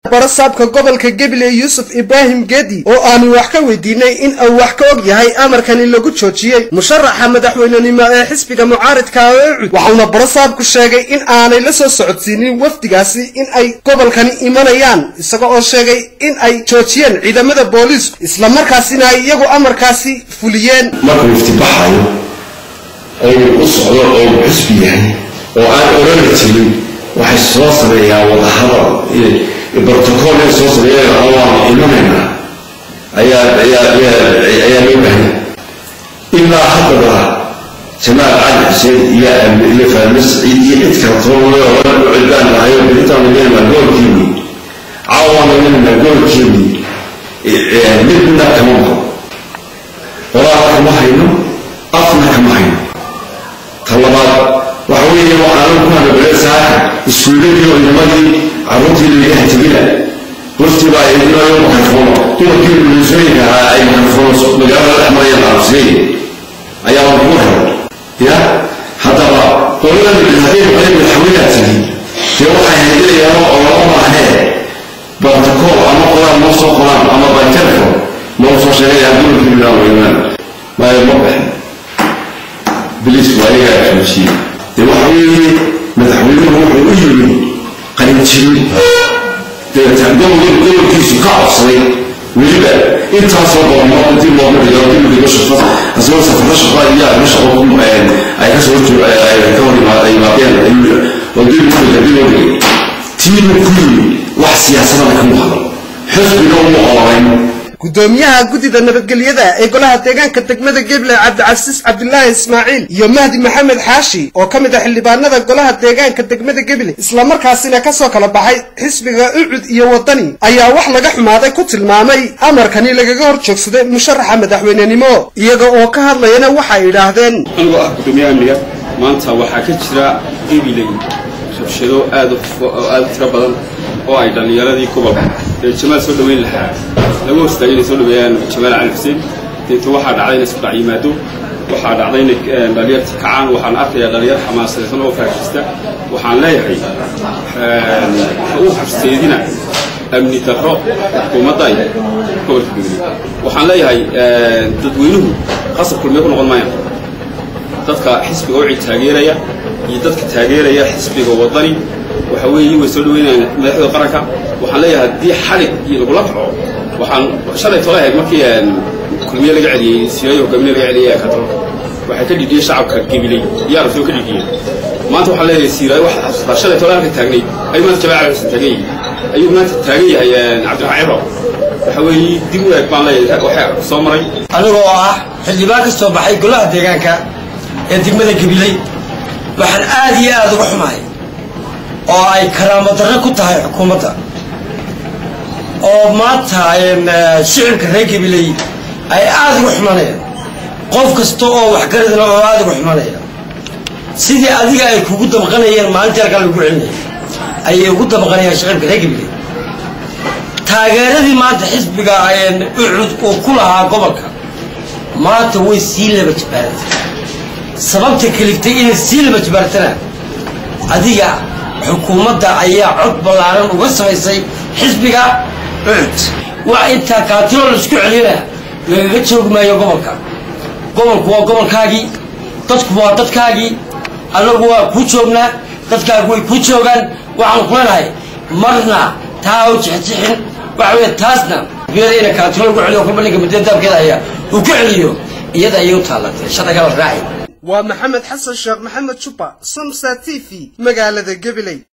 barasaabka gobolka gabiley yuusuf ibraahim gedi oo aanu wax ka weydiinay in uu wax ka og yahay amarkani lagu joojiyey musharaxa madaxweynenimo ee xisbiga mucaaridka eecud waxauna barasaabku sheegay in aanay la soo socodsiinin wafdigaasi in ay gobolkani imanayaan isaga oo sheegay in ay joojiyeen ciidamada booliisku islamarkaasina ay iyagu amarkaasi fuliyeen markuu iftibaxayo oo u socdo oo xisbi yahay oo aan orani jirin waxay soo sameeyaan wadahadal brotocool ay soo sameeyaan waanu imanaynaa ayaa ayaa ayaa loo baahanya ilaa haddaba jamaal cali xuseen iyo iyo fahme saciid iyo cid kala toban u cidbaan lahayo beritaan imanayna goolkiini caawaan imanayna goolkiini midna kama maqo qoraala kama hayno afna kama hayno ta labaad waxa weeye waxaanan ku hanabale saaka iskuuladii oo inamadii carruurtii lagaha tegina wafti baa idinayo makarfoono dumarkii bulisooyinka ahaa ay makarfoono magaalada dhex marayaan arabsigeyn ayaa waan kugu helo ya haddaba qoladan hadday maqleen madaxweynaha tegi dee waxay haydinayaan oo lama maahee bartakool ama qoraan noo soo qoraan ama by telefon noo soo sheegaya dumarkii bilaan weynaan maayo ma baxin bilis waa iyagaa joojiyey dee waxa weeye madaxweynuhu wuxuu u yimi qalinjirin gobolkiisu ka codsaday weliba intaasoo goormo intii looga dhigo dibadigo shaqo asagoo safaro shaqo iyo arrimo shaqo ay ka soo ka hor yimaadeen oo dib udiga dib loo dhigay tiimu ku yimi wax siyaasadana kama hadlo xisbiga uma oorayn gudoomiyaha guddida nabadgelyada ee golaha deegaanka degmada geble cabdicasiis cabdilaahi ismaaciil iyo mahdi maxamed xaashi oo ka mid ah xildhibaanada golaha deegaanka degmada geble islamarkaasina kasoo kala baxay xisbiga ucud iyo wadani ayaa wax laga xumaaday ku tilmaamay amarkani lagaga hor joogsaday musharaxa madaxweynenimo iyaga oo ka hadlayana waxay idhaahdeen anigoo ah gudoomiyaha amniga maanta waxaa ka jira gebiley rabshado aad aad u tiro badan oo ay dhallinyaradii gobolka ee jamaal soo dhaweyn lahaa lagu hostaagay inay soo dhaweeyaan jamaal cali xuseen deeto waxaa dhacday inay isku dhac yimaado waxaa dhacday inay dhalinyarta kacaan waxaan arkayaa dhalinyar xamaasadaysan oo faashista waxaan leeyahay ha u horseedina amni darro xukuumadda iyo gobolka gudri waxaan leeyahay dadweynuhu qasab kulmiye ku noqon maayaan dadka xisbiga ucid taageeraya iyo dadka taageeraya xisbiga wadani waxa weeye way soo dhaweynayaan madaxda qaranka waxaan leeyahay haddii xalig iyo lagula kaco waxaan shalay tole ahayd markii kulmiye laga celiyey siyayo hogaamiye laga celiyey ee katalonka waxay ka dhidhiyey shacabka gebiley iyo arabsiyo ka dhidhiyeen maanta waxaan leeyahay siiraayo wax xasuustaa shalay tole halka taagnay ayuu maanta jamaal cali xuseen taagan yahay ayuu maanta taagan yahay cabdiraxmaan cibro waxa weeye dib u eeg baan leeyahay waxaa soo maray anigoo ah xildhibaan ka soo baxay golaha deegaanka ee degmada gabiley waxaan aad iyo aada uga xumahay oo ay karaamo darro ku tahay xukuumadda oo maanta shicibka reer gabiley ay aada uga xumanayaan qof kasta oo waxgaradna oo aada uga xumanaya sidii adiga ay kugu dabqanayeen maalintii halkaa lagu celinaya ayay ugu dabqanayaan shicibka reer gabiley taageeradii maanta xisbiga ucud uu ku lahaa gobolka maanta way sii laba jibaaratay sababta keliftay inay sii laba jibaartana adiga xukuumadda ayaa cod ballaaran uga samaysay xisbiga ucud waa intaa kaatilo laisku celina lagaga joogi maayo gobolka gobolku waa gobolkaagii dadku waa dadkaagii annagu waa kuu joognaa dadkaagu way kuu joogaan waxaan ku leenahay marna taa u jixjixin waxa wey taasna biyada ina kaatilo lagu celiyo kolba ninka mudadaabkeeda ayaa uu ku celiyo iyada ayay u taallatay sharciga la raaci waa maxamed xasan sheekh maxamed juba somsa t v magaalada gabiley